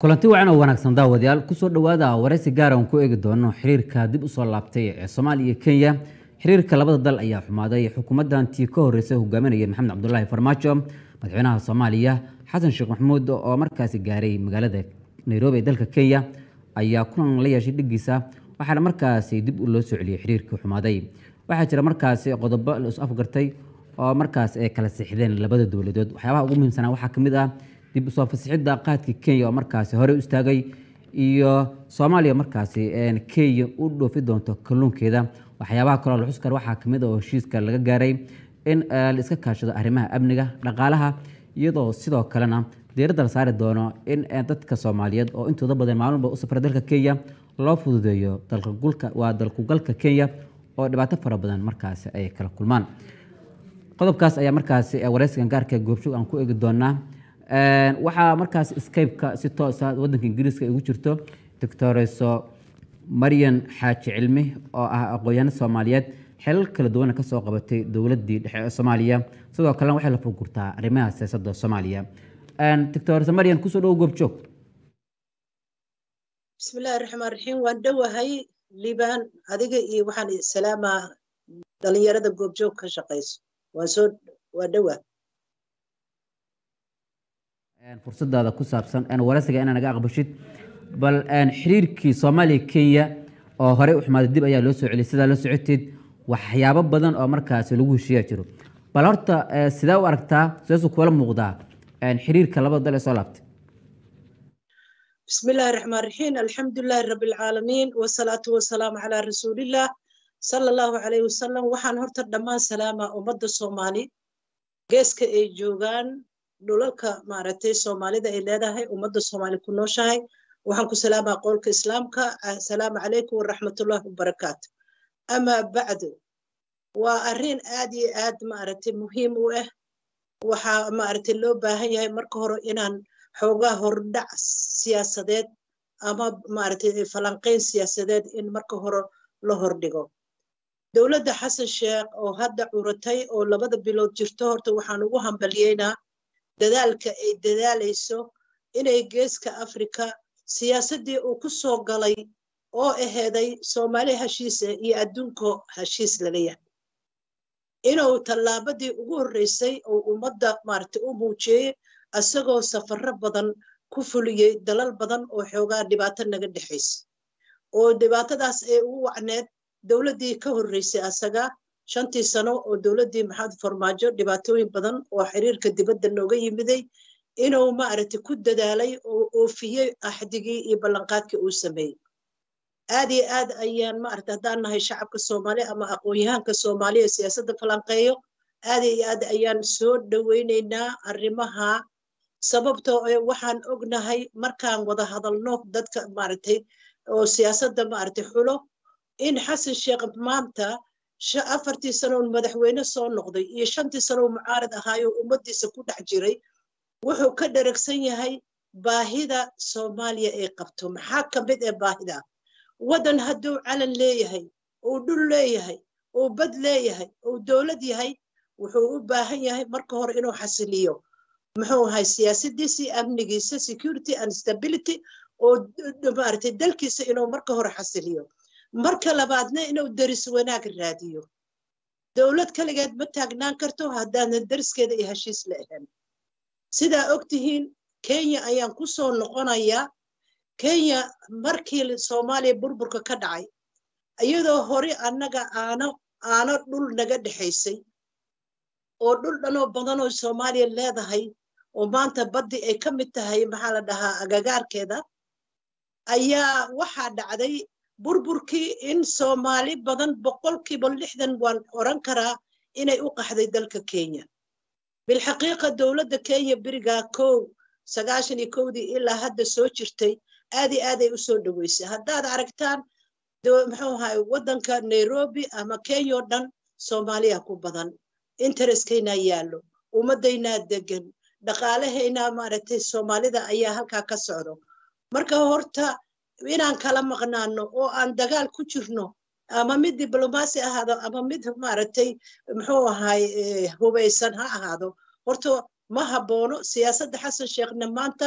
kulanti wacan oo wanaagsan daawadayaal kusoo dhowaada waraysi gaara aan ku eegi doono xiriirka dib usoo laabtay ee soomaaliya iyo kenya xiriirka labada dal ayaa xumaaday xukuumaddantii ka horreysay hogaaminaya maxamed cabdulaahi farmaajo madaxweynaha soomaaliya xasan sheekh maxamuud oo markaasi gaaray magaalada nairobi ee dalka kenya ayaa kulan la yeeshay dhigiisa waxaana markaasi dib loo soo celiyey xiriirkii xumaaday waxaa jira markaasi qodobo la is afgartay oo markaas ay kala sixdeen labada dowladood waxyaabaha ugu muhiimsanaa waxaa kamid ah dib usoo fasixidda qaadka kenya oo markaasi horey u istaagay iyo soomaaliya markaasi kenya u dhoofi doonto kalluunkeeda waxyaabaha kaloo la xus kara waxaa kamid oo heshiiska laga gaaray in la iska kaashado arrimaha amniga dhaqaalaha iyadoo sidoo kalena diiradda la saari doono in dadka soomaaliyeed oo intooda badan maalmuba u safra dalka kenya loo fududeeyo waa dalkugalka kenya oo dhibaato fara badan markaasi ay kala kulmaan qodobkaas ayaa markaasi waraysigan gaarka goobjoog aan ku eegi doonaa waxaa markaas skype-ka si toosa wadanka ingiriiska ugu jirto doctoreso maryan xaaji cilmi oo ah aqoon-yaano soomaaliyeed xelal kala duwana kasoo qabatay dowladii dhexe ee soomaaliya sidoo kalena waxay la furgurtaa arrimaha siyaasadda soomaaliya doctorese maryan kusoo dhowo goobjoog bismillahi raxmaan raxiim waan dhowahay liibaan adiga iyo waxaan salaamaa dhalinyarada goobjoog ka shaqayso waan soo waa dhowaa fursadaada ku saabsan waraysiga inaa naga aqbashid bal xiriirkii soomaaliya kenya oo horey u xumaaday dib ayaa loo soo celiyay sidaa la socoteed waxyaabo badan oo markaasi lagu heshiiya jiro bal horta sidee u aragtaa sideesu kula muuqdaa xiriirka labada dal ee soo laabtay بسم الله الرحمن الرحيم الحمد لله رب العالمين والصلاة والسلام على رسول الله صلى الله عليه وسلم وحان هرتا دمان سلامة أمد الصومالي جيسك أي جوغان dhulalka maaragtay soomaalida ay leedahay ummadda soomaali ku nooshahay waxaan ku salaamaa qowlka islaamka assalaamu calaykum waraxmatullahi wabarakaatu amaa bacdu waa arrin aad iyo aad maaragtay muhiim u ah waxaa maaragtay loo baahan yahay marka hore inaan xoogaa hordhac siyaasadeed ama maaragtay falanqayn siyaasadeed in marka hore la hordhigo dowladda xasan sheekh oo hadda curatay oo labada bilood jirto horta waxaan ugu hambaliyeynaa dadaalka ay dadaalayso inay geeska afrika siyaasaddii uu ku soo galay oo aheeday soomaali heshiisa iyo adduunko heshiis lala yahay inuu tallaabadii ugu horreysay oo ummadda maaragtay u muujiyey isagoo safarro badan ku fuliyey dalal badan oo xoogaa dhibaato naga dhexaysa oo dhibaatadaas ay ugu wacneed dowladdii ka horreysay asaga shantii sano oo dowladdii maxamed farmaajo dhibaatooyin badan oo xiriirka dibadda nooga yimiday inuu maaragtay ku dadaalay oo oofiyey axdigii iyo ballanqaadkii uu sameeyey aad iyo aad ayaan maaragtay haddaan nahay shacabka soomaaliya ama aqoon-yahaanka soomaaliya ee siyaasadda falanqeeyo aad iyo aad ayaan soo dhoweynaynaa arrimaha sababtoo waxaan ognahay markaan wada hadalno dadka maaragtay oo siyaasadda maaragtay xulo in xasan sheekh maanta afartii sanoon madaxweyne soo noqday iyo shantii sanoo mucaarad ahaayoo ummaddiisa ku dhex jiray wuxuu ka dheragsan yahay baahida soomaaliya ay qabto maxaa ka mid ee baahida waddan hadduu calan leeyahay uu dhul leeyahay uu bad leeyahay uu dowlad yahay wuxuu u baahan yahay marka hore inuu xasiliyo muxuu ahay siyaasadiisii amnigiisa security and stability oo maaragtay dalkiisa inuu marka hore xasiliyo marka labaadna inuu deris wanaag raadiyo dowlad kaligeed ma taagnaan karto haddaanan deriskeeda iyo heshiis la ahan sidaa og tihiin kenya ayaan ku soo noqonayaa kenya markii soomaaliya burburka ka dhacay iyadoo hore annaga aano aano dhul naga dhexaysay oo dhul dhanoo badanoo soomaaliya leedahay oo maanta baddi ay ka mid tahay maxaa la dhahaa agagaarkeeda ayaa waxaa dhacday burburkii in soomaali badan boqolkiiba lixdan waan oran karaa inay u qaxday dalka kenya bilxaqiiqa dowladda kenya berigaa kow sagaashan iyo kowdii ilaa hadda soo jirtay aad iyo aaday u soo dhoweysay haddaad aragtaan muxuu ahay waddanka nairobi ama kenya oo dhan soomaaliya ku badan interestkaynaa yaallo ummaddaynaa degan dhaqaalahaynaa maaragtay soomaalida ayaa halkaa ka socdo marka horta inaan kala maqnaano oo aan dagaal ku jirno ama mid diblomaasi ahaado ama mid maaragtay muxuu ahay hubaysan ha ahaado horta ma haboono siyaasadda xasan sheekhna maanta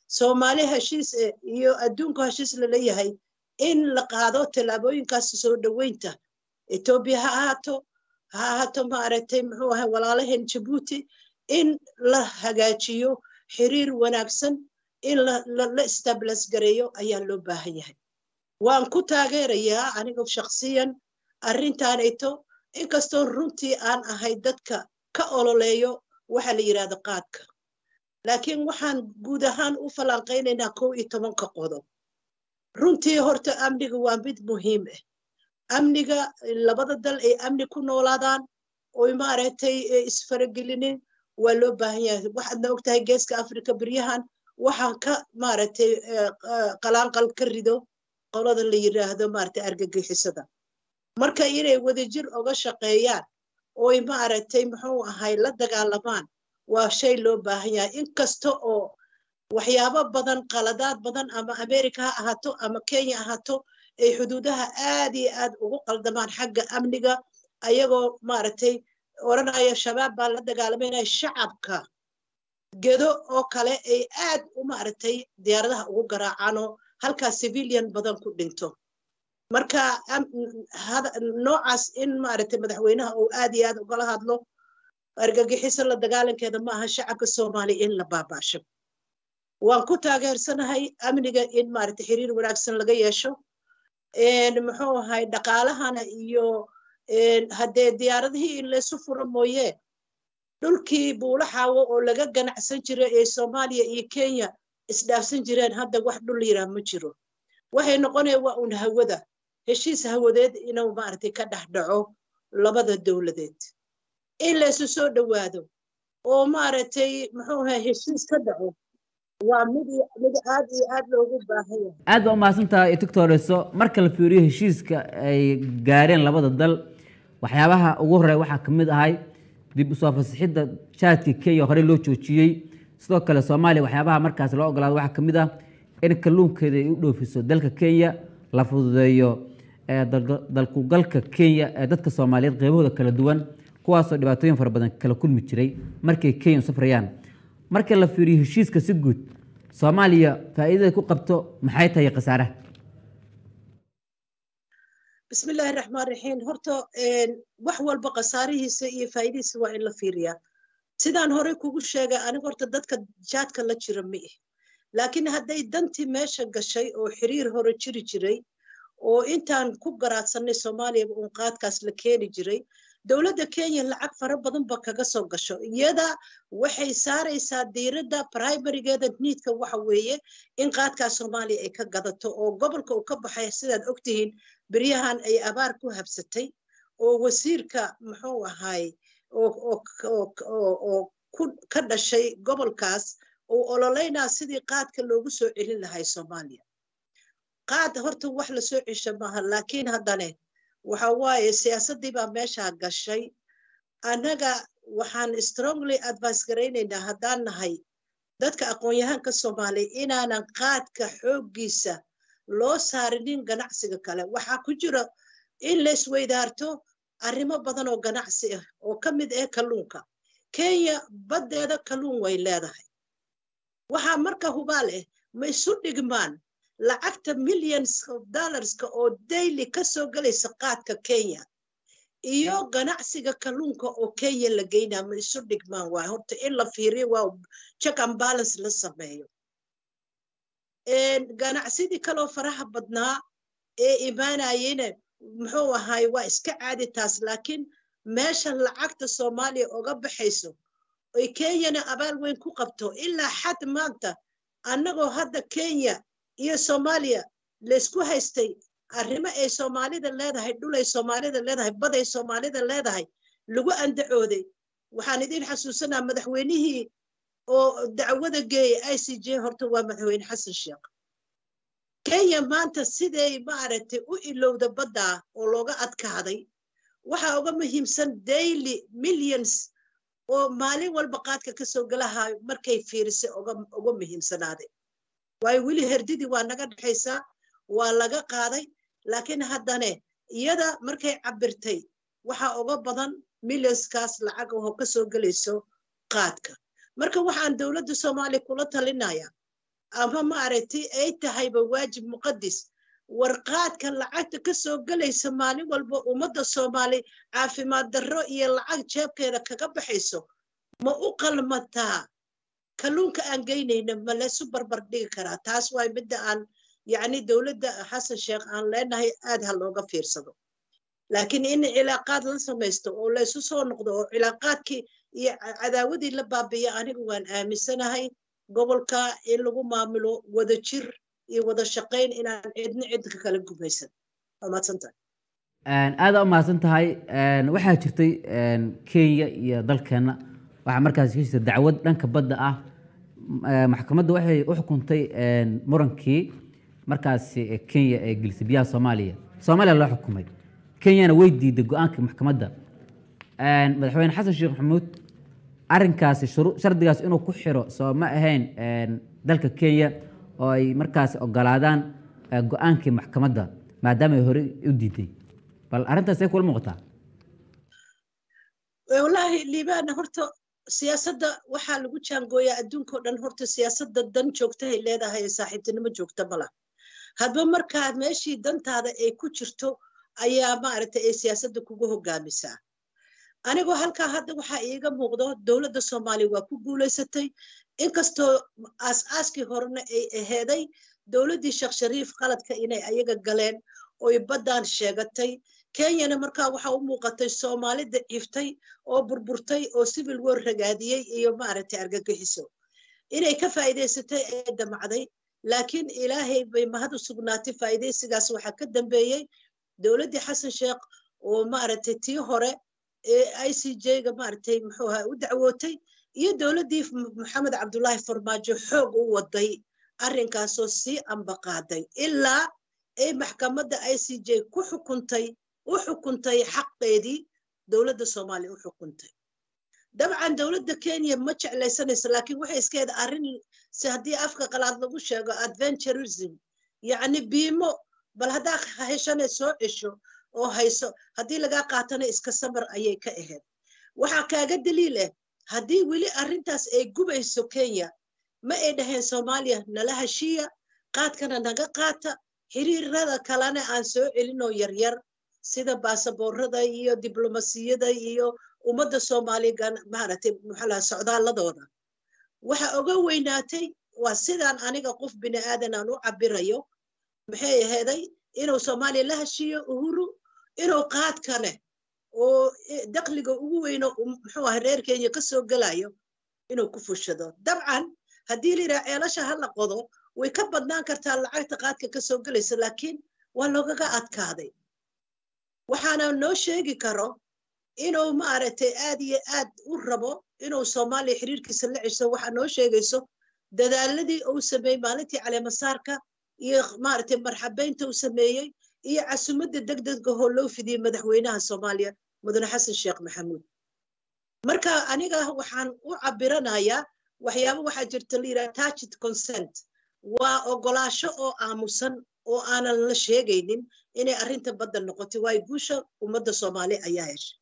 soomaali heshiis iyo adduunku heshiis laleeyahay in la qaado tallaabooyinkaas soo dhoweynta etoobiya ha ahaato ha ahaato maaragtay muxuu ahay walaalaheen jabuuti in la hagaajiyo xiriir wanaagsan in la stablas gareeyo ayaa loo baahan yahay waan ku taageerayaa aniga shakhsiyan arrintaanayto inkastoo runtii aan ahay dadka ka ololeeyo waxa la yidhahdo qaadka laakiin waxaan guud ahaan u falanqaynaynaa kow iyo tobanka qodob runtii horta amniga waa mid muhiim ah amniga labada dal ay amni ku noolaadaan oy maaragtay isfaragelinin waa loo baahan yahay waxaadna ogtahay geeska africa beryahan waxaan ka maaragtay qalaanqal ka rido qolada la yidhaahdo maaragtay argagixisada marka inay wadajir oga shaqeeyaan oy maaragtay muxuu ahay la dagaalamaan waa shay loo baahan yahay inkasta oo waxyaabo badan qaladaad badan ama america ha ahaato ama kenya ahaato ay xuduudaha aad iyo aad ugu qaldamaan xagga amniga ayagoo maaragtay odhanaya shabaab baa la dagaalamayna shacabka gedo oo kale ay aad u maaragtay diyaaradaha ugu garaacaanoo halkaa civilian badan ku dhinto marka noocaas in maaragtay madaxweynaha uu aad iyo aad ugala hadlo argagixiso la dagaalankeeda ma aha shacabka soomaaliya in la baabaasho waan ku taageersanahay amniga in maaragtay xiriir wanaagsan laga yeesho muxuu ahay dhaqaalahana iyo haddee diyaaradihii in laysu furo mooye dhulkii buulaxaawo oo laga ganacsan jiray ee soomaaliya iyo kenya isdhaafsan jireen hadda wax dhul yiraa ma jiro waxay noqonaya waa un hawada heshiis hawadeed inuu maaragtay ka dhex dhaco labada dowladeed in laysu soo dhowaado oo maaragtay muxuu ahay heshiis ka dhaco waa mid mid aad iyo aad loogu baahan yahay aad baa umahadsantahay doctoreso marka la fiiriyo heshiiska ay gaareen labada dal waxyaabaha ugu horeya waxaa ka mid ahay dib usoo fasixidda jaadka kenya horey loo joojiyey sidoo kale soomaaliya waxyaabaha markaas loo ogolaado waxaa ka mid ah in kalluunkeeda ay u dhoofiso dalka kenya la fududeeyo dalkugalka kenya ee dadka soomaaliyeed qeybahooda kala duwan kuwaasoo dhibaatooyin fara badan kala kulmi jiray markay kenya u safrayaan marka la fiiriyo heshiiska si guud soomaaliya faa'iidada ku qabto maxay tahay khasaaraha bismi illaahi raxmaan raxiim horta wax walba khasaarihiisa iyo faa'iidihiisa waa in la fiiriyaa sidaan horey kugu sheegay aniga horta dadka jaadka la jira ma ih laakiin hadday dantii meesha gashay oo xiriir hore jiri jiray oo intaan ku garaadsanay soomaaliya uun qaadkaas la keeni jiray dowladda kenya lacag fara badan ba kaga soo gasho iyada waxay saaraysaa diiradda primarigeeda niidka waxa weeye in qaadkaas soomaaliya ay ka gadato oo gobolka uu ka baxay sidaad ogtihiin beryahan ay abaar ku habsatay oo wasiirka muxuu ahay oo ka dhashay gobolkaas uu ololeynaa sidii qaadka loogu soo celin lahay soomaaliya qaad horta wax la soo cesha maaha laakiin haddane waxa waaye siyaasaddii baa meeshaa gashay annaga waxaan strongly advice garaynaynaa haddaan nahay dadka aqoon-yahaanka soomaaliya inaanan qaadka xooggiisa loo saarinin ganacsiga kale waxaa ku jira in la isweydaarto arrimo badan oo ganacsi ah oo ka mid ah kalluunka kenya baddeeda kalluun way leedahay waxaa marka hubaal ah ma isu dhigmaan lacagta millions of dollarska oo daily ka soo gelaysa qaadka kenya iyo ganacsiga kalluunka oo kenya la geynaa ma isu dhigmaan waay horta in la fiiriyo waa check and balance la sameeyo ganacsidii kaloo faraha badnaa ee imaanayena muxuu ahaay waa iska caadi taas laakiin meesha lacagta soomaaliya oga baxayso oy kenyana abaal weyn ku qabto ilaa xad maanta annagoo hadda kenya iyo soomaaliya laysku haystay arrimo ay soomaalida leedahay dhulay soomaalida leedahay baday soomaalida leedahay lagu andacooday waxaan idin xasuusanaa madaxweynihii oo dacwada geeyay i c j horta waa madaxweyne xasan sheekh kenya maanta siday maaragtay u ilowda baddaa oo looga adkaaday waxaa uga muhiimsan daily millions oo maalin walba qaadka ka soo galahayo markay fiirisay uga muhiimsanaaday waayo weli herdidii waa naga dhexaysaa waa laga qaaday laakiin haddane iyada markay cabirtay waxaa uga badan millionskaas lacag oo ka soo gelayso qaadka marka waxaan dowladda soomaaliya kula talinaya ama maaragtay ay tahayba waajib muqadis warqaadka lacagta ka soo gelaysa maalin walba ummadda soomaali caafimaad darro iyo lacag jeebkeeda kaga baxayso ma u qalmataa kalluunka aan geynayna ma laysu barbar dhigi karaa taas waay midda aan yacni dowladda xasan sheekh aan leenahay aad ha looga fiirsado laakiin in cilaaqaad la samaysto oo laysu soo noqdo oo cilaaqaadkii iyo cadaawadii la baabiya anigu waan aaminsanahay gobolka in lagu maamulo wada jir iyo wada shaqayn inaan cidna cidka kala gumaysan waa mahadsantahay aada u mahadsan tahay waxaa jirtay kenya iyo dalkeenna waxaa markaas ka jirta dacwad dhanka badda ah maxkamadda waxay u xukuntay murankii markaasi kenya ee gelisay biyaha soomaaliya soomaaliya loo xukumay kenyana way diiday go-aankii maxkamadda madaxweyne xasan sheekh maxamuud arrinkaasi shardigaas inuu ku xiro soo ma ahayn dalka kenya oo ay markaasi ogolaadaan go-aankii maxkamadda maadaama ay hore u diiday bal arrintaas ay kula muuqataa wallaahi liibaana horta siyaasadda waxaa lagu jaangooyaa adduunka o dhan horta siyaasadda dan joogtahay leedahay ee saaxiibtinimo joogta ma laha hadba markaa meeshii dantaada ay ku jirto ayaa maaragtay ay siyaasadda kugu hogaamisaa anigoo halkaa hadda waxaa iiga muuqdo dowladda soomaaliya waa ku guulaysatay inkastoo aas-aaskii horena ay aheeday dowladdii sheekh shariif qaladka inay ayaga galeen oy baddaan sheegatay kenyana markaa waxaa u muuqatay soomaali daciiftay oo burburtay oo civil war ragaadiyey iyo maaragtay argagixiso inay ka faa'iidaysatay ee damacday laakiin ilaahay bay mahad u sugnaatay faa'iidaysigaas waxaa ka dambeeyey dowladdii xasan sheekh oo maaragtay tii hore ee i c j-ga maaragtay muxuu ahaa u dacwootay iyo dowladdii maxamed cabdullaahi farmaajo xoog u waday arrinkaasoo sii ambaqaaday ilaa ay maxkamadda i c j ku xukuntay u xukuntay xaqeedii dowladda soomaaliya u xukuntay dabcan dowladda kenya ma jeclaysanayso laakiin waxay iskeeda arrin si haddii afka qalaad lagu sheego adventurism yacni biimo bal haddaa heshane soo cesho oo hayso haddii lagaa qaatana iska samar ayay ka ahayd waxaa kaaga daliil ah haddii weli arrintaas ay gubayso kenya ma ay dhaheen soomaaliya nala heshiiya qaadkana naga qaata xiriirada kalena aan soo celinoo yaryar sida baasaboorada iyo diblomasiyada iyo ummadda soomaaliya maaragtay maxaa socdaaladooda waxa oga weynaatay waa sidaan aniga qof bini aadan aan u cabirayo maxay aheeday inuu soomaaliya la heshiiyo uhuru inuu qaadkane oo dakliga ugu weyno muxuu ahay reer kenya ka soo gelayo inuu ku fushado dabcan haddii la yidhaha ceelasha ha la qodo way ka badnaan kartaa lacagta qaadka ka soo gelaysa laakiin waa loogaga adkaaday waxaana noo sheegi karo inuu maaragtay aad iyo aad u rabo inuu soomaaliya xiriirkiisa la cesho waxaa noo sheegayso dadaaladii uu sameeyey maalintii caleemasaarka iyo maaragtay marxabeynta uu sameeyey iyo casumadda degdega hoo loo fidiyey madaxweynaha soomaaliya mudane xasan sheekh maxamuud marka aniga waxaan u cabiranayaa waxyaaba waxaa jirta la yidhaha tacit consent waa ogolaasho oo aamusan oo aanan la sheegaynin inay arrinta badda noqotay waayo guusha ummadda soomaaliya ayaa heshay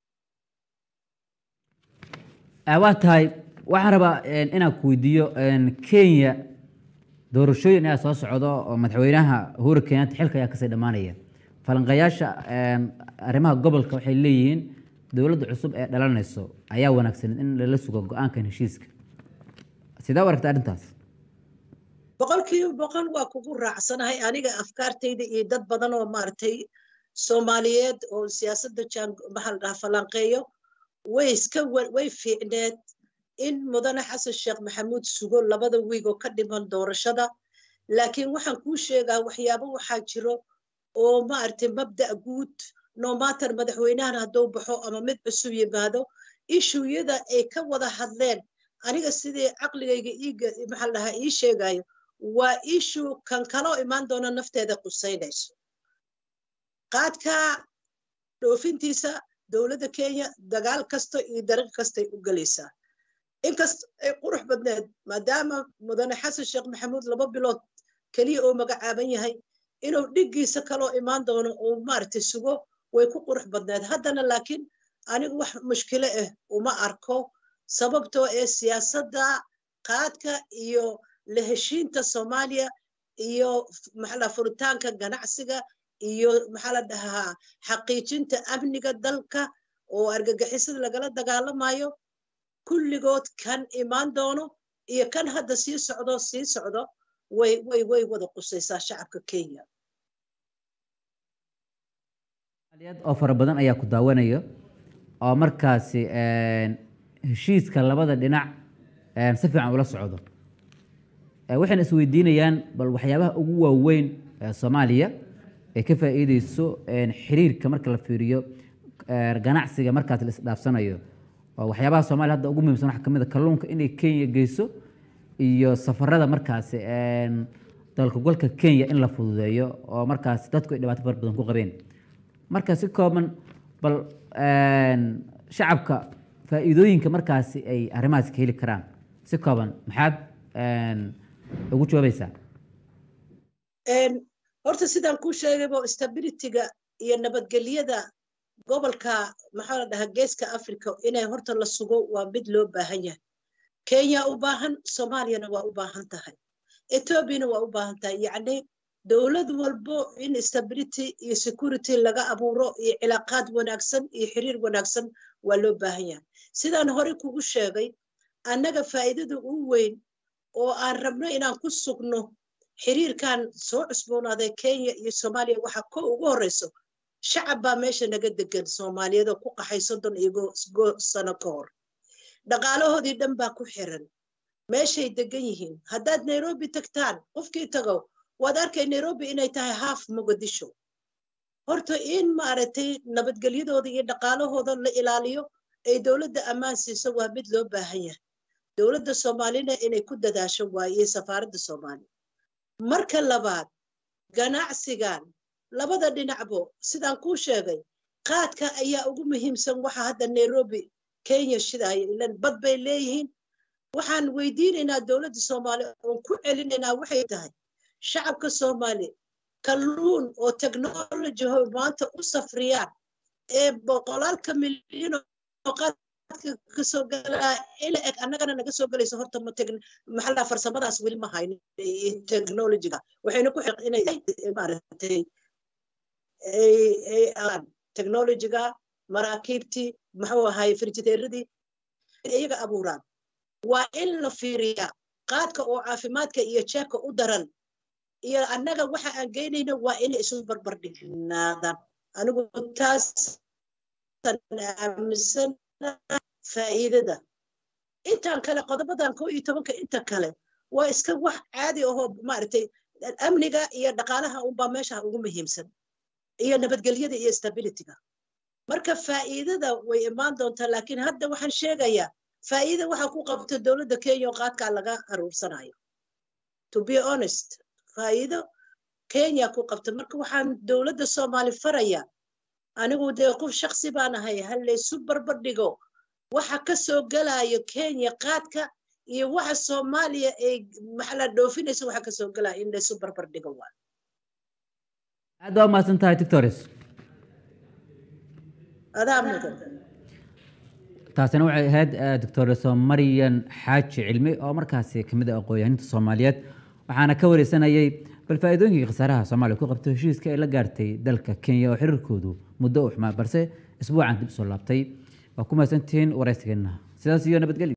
waa tahay waxaan rabaa inaan ku weydiiyo kenya doorashooyin ayaa soo socdo oo madaxweynaha uhuru kenyatta xilka ayaa kasii dhammaanaya falanqayaasha arrimaha gobolka waxay leeyihiin dowladda cusub ee dhalanayso ayaa wanaagsan in lala sugo go-aankan heshiiska sidee u aragta arrintaas boqolkiiba boqol waa kugu raacsanahay aniga afkaartayda iyo dad badan oo maaragtay soomaaliyeed oo siyaasadda jaan maxaa la dhahaa falanqeeyo way iska way fiicneed in mudane xasan sheekh maxamuud sugo labada wiig oo ka dhiman doorashada laakiin waxaan kuu sheegaa waxyaabo waxaa jiro oo maaragtay mabda' guud nomater madaxweynahan hadduu baxo ama mid cusub yimaado ishuyada ay ka wada hadleen aniga sidii caqligayga iiga maxaa dhahaa ii sheegayo waa ishu kan kaloo imaan doona nafteeda qusaynayso qaadka dhoofintiisa dowladda kenya dagaal kasta iyo dariiq kastay u gelaysaa inkasta ay qurux badneed maadaama mudane xasan sheekh maxamuud laba bilood keliya oo magacaaban yahay inuu dhiggiisa kaloo imaan doono oo maaragtay sugo way ku qurux badneed haddana laakiin anigu wax mushkilo ah uma arko sababtoo ee siyaasadda qaadka iyo la heshiinta soomaaliya iyo maxaa la furitaanka ganacsiga iyo maxaa la dhahaa xaqiijinta amniga dalka oo argagixisada lagala dagaalamayo kulligood kan imaan doono iyo kan hadda sii socdo sii socdo way way way wada qusaysaa shacabka kenya oo fara badan ayaa ku daawanaya oo markaasi heshiiska labada dhinac si fiican ula socdo waxayna isweydiinayaan bal waxyaabaha ugu waaweyn ee soomaaliya ee ka faa'iideyso xiriirka marka la fiiriyo ganacsiga markaas la isdhaafsanayo oo waxyaabaha soomaaliya hadda ugu muhiimsan waxaa kamid a kalluunka inay kenya geyso iyo safarada markaasi dalka golka kenya in la fududeeyo oo markaasi dadku ay dhibaato fara badan ku qabeen marka si kooban bal shacabka faa'iidooyinka markaasi ay arrimahaas ka heli karaan si kooban maxaad ugu jawaabaysaa horta sidaan kuu sheegaybo stabilityga iyo nabadgelyada gobolka maxaa la dhahaa geeska africa inay horta la sugo waa mid loo baahan yahay kenya u baahan soomaaliyana waa u baahan tahay ethoobiana waa u baahan tahay yacni dowlad walbo in stability iyo security laga abuuro iyo cilaaqaad wanaagsan iyo xiriir wanaagsan waa loo baahan yahay sidaan hore kugu sheegay annaga faa'iidada ugu weyn oo aan rabno inaan ku sugno xiriirkan soo cusboonaaday kenya iyo soomaaliya waxa ko ugu horreyso shacab baa meesha naga degan soomaaliyeed oo ku qaxay soddon iyo sano ka hor dhaqaalahoodii dhan baa ku xiran meeshay degan yihiin haddaad nairobi tagtaan qofkii tago waad arkay nairobi inay tahay haaf muqdisho horta in maaragtay nabadgelyadooda iyo dhaqaalahooda la ilaaliyo ay dowladda ammaan siiso waa mid loo baahan yahay dowladda soomaalina inay ku dadaasho waaye safaaradda soomaaliya marka labaad ganacsigan labada dhinacbo sidaan kuu sheegay qaadka ayaa ugu muhiimsan waxa hadda nairobi kenya shidaaya ilan bad bay leeyihiin waxaan weydiinaynaa dowladda soomaaliya oon ku celinaynaa waxay tahay shacabka soomaaliya kalluun oo technology ho maanta u safriyaan ee boqolaalka milyan oo qaadka kasoo galaa ila eg annagana naga soo gelayso horta maxalla farsamadaas weli ma hayno technologyga waxayna ku xiq inay maaragtay technologyga maraakiibtii muxuu ahaye firjiteeradii iyaga abuuraan waa in la fiiriyaa qaadka oo caafimaadka iyo jeebka u daran iyo annaga waxa aan geynayno waa inay isu barbar dhignaadaan anigu taas aaminsan faa'iidada intaan kale qodobadan koo iyo tobanka inta kale waa iska wax caadi ahoo maaragtay amniga iyo dhaqaalaha unbaa meesha ugu muhiimsan iyo nabadgelyada iyo stabilityga marka faa'iidada way imaan doontaa laakiin hadda waxaan sheegayaa faa'iida waxaa ku qabta dowladda kenya oo qaadkaa laga aruursanayo to be honest faa'iido kenya ku qabta marka waxaan dowladda soomaali faraya anigu dee qof shaksi baan ahay ha laysu barbardhigo waxa ka soo gelayo kenya qaadka iyo waxa soomaaliya ay maxala dhoofinayso waxa ka soo gelaya in laysu barbardhigo waa aad waa mahadsan tahay tictores adaa mudan taasina waxay ahayd doctores marian xaaji cilmi oo markaasi kamid ah aqoon-yahaninta soomaaliyeed waxaana ka wareysanayay bal faa'iidooyinkii khasaaraha soomaaliya ku qabtay heshiiska ay la gaartay dalka kenya oo xiriirkoodu muddo u xumaa balse isbuucan dib usoo laabtay waa ku mahadsantihiin waraysigeena sidaas iyo nabadgelyo